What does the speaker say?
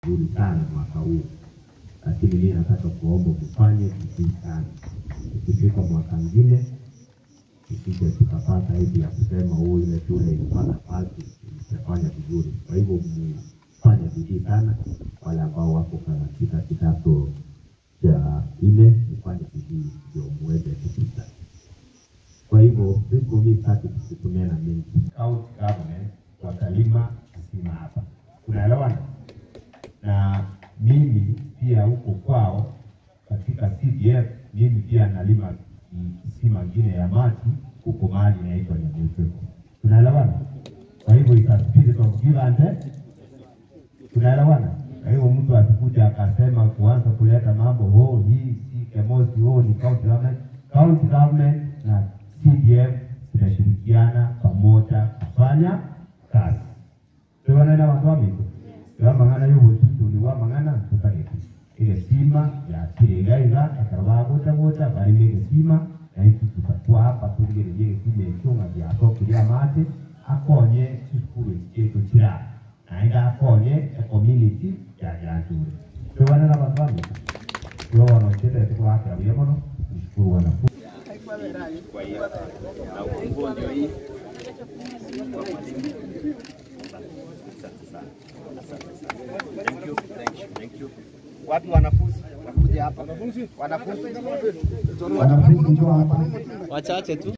vizuri sana mwaka huu, lakini mimi nataka kuomba kufanye vizuri sana. Ikifika mwaka mwingine isije tukapata hivi ya kusema huu ile shule ilipata pasi itafanya vizuri. Kwa hivyo mfanye bidii sana, wale ambao wako katika kidato cha nne mfanye bidii ndio muweze kupita. Kwa hivyo siku hii tatu tusitumia na mingi. County government watalima kisima hapa, unaelewana? Na mimi pia huko kwao katika CDF mimi pia nalima kisima ngine ya maji huko mahali inaitwa Nyamucheko, tunaelewana? Kwa hivyo ita spirit of give and take, tunaelewana? Kwa hivyo mtu asikuja akasema kuanza kuleta mambo oh, hii si Kemosi, oh, ni county government. County government na CDF zinashirikiana pamoja kufanya kazi. Tuwanena watu wamitu wa mang'ana y'ubututu wa mang'ana tutariki ile sima ya kirengaiga akabaguta guta bari ni sima na itu tutakuwa hapa tugereje sima icyuma bya tokiria mate akonye cikuru cyetu kira naenda akonye a community ya yanjure tuwanena watu wamitu tuwana chete tukwakira byemono tushukuru wanafunzi Kwa hiyo na ufunguo ndio hii kwa mwalimu. Asante sana. Asante sana. Thank you. Thank you. Thank you. Wapi wanafunzi? Wakuja hapa. Wanafunzi? Wanafunzi. wanafunzi njoo hapa Wachache tu.